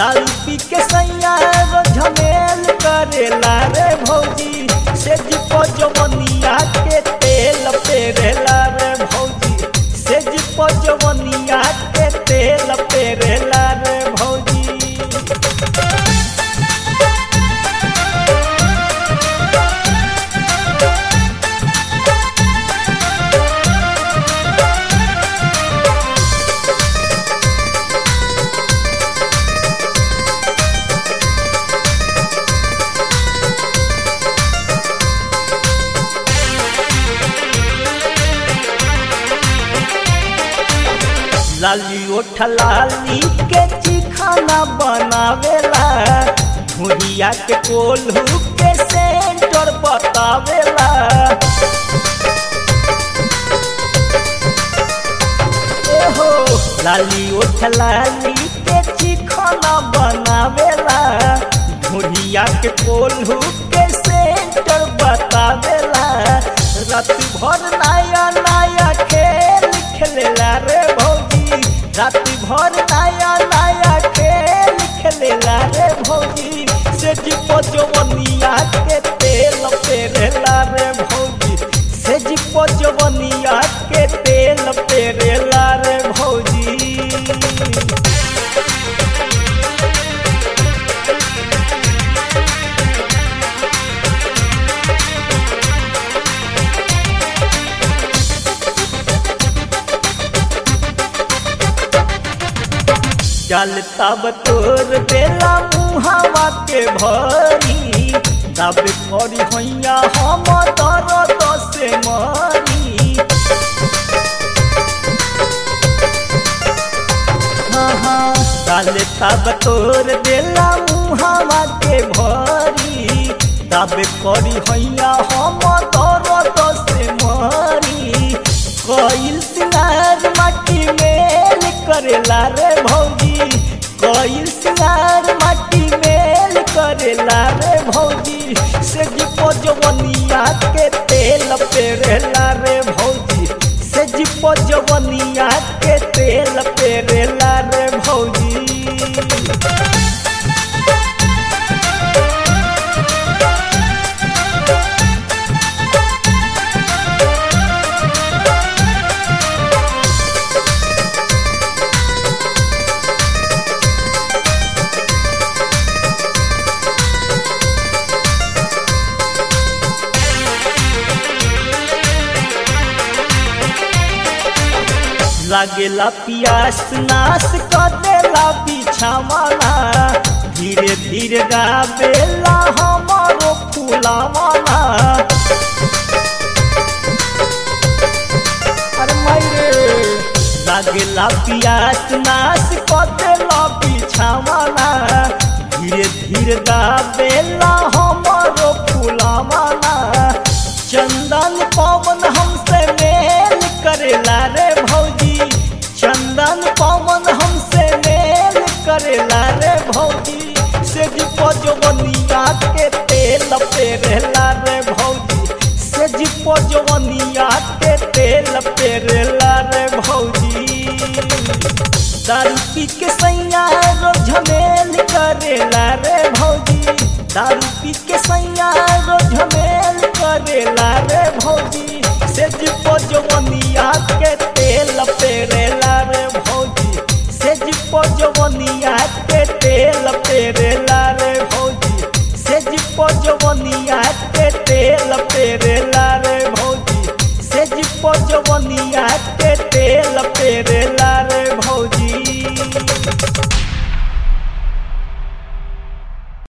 दारू पी के सैया रो झमेल करेला रे भौजी से जीपो जवनिया के तेल पेरेला रे भौजी से जीपो जवनिया के तेल पेरेला रे भौजी लाली ओठ लाली के चिखाना बनावेला भुरिया के कोल्हू के सेंटर बतावेला एहो लाली ओठ लाली के चिखाना बनावेला भुरिया के कोल्हू के सेंटर बतावेला रात भर नया नया खेल खेलेला रे भौजी रात भर नया नया खेल खेलेला रे भौजी से जीपो जवनिया के तेल पेरेला रे भौजी से जीपो जवनिया के तेल पेरेला रे भौजी चल तब तोर बेला मुहावा के भरी तब करी हैया हम दर्द से मरी हाँ हाँ चल तब तोर बेला मुहावा के भरी तब करी हैया हम दर्द से मरी कईल सिंगार माटी मेल करेला रे भौजी कईल सिंगार माटी मेल करेला रे भौजी से जीपो जवनिया के तेल पेरेला रे भौजी से जीपो जवनिया के तेल पेरेला रे भौजी लागेला पियास नाश कर देला बिछावाना धीरे धीरे गावेला हमारो फूलावाना अरे मायरे लागेला पियास नाश कर देला बिछावाना धीरे धीरे गावेला हमारो फूलावाना चंदन पवन हमसे मेल करेला रे भौजी चंदन पवन हमसे मेल करेला रे भौजी से जीपो जवनिया के तेल पेरेला रे भौजी से जीपो जवनिया के तेल पेरेला रे भौजी दारू पी के सैया रो झमेल करेला रे भौजी दारू पी के सैया रो झमेल करेला रे भौजी से जीपो जवनिया के तेल पेरेला रे भौजी से जीपो जवनिया के तेल पेरेला रे भौजी से जीपो जवनिया के तेल पेरेला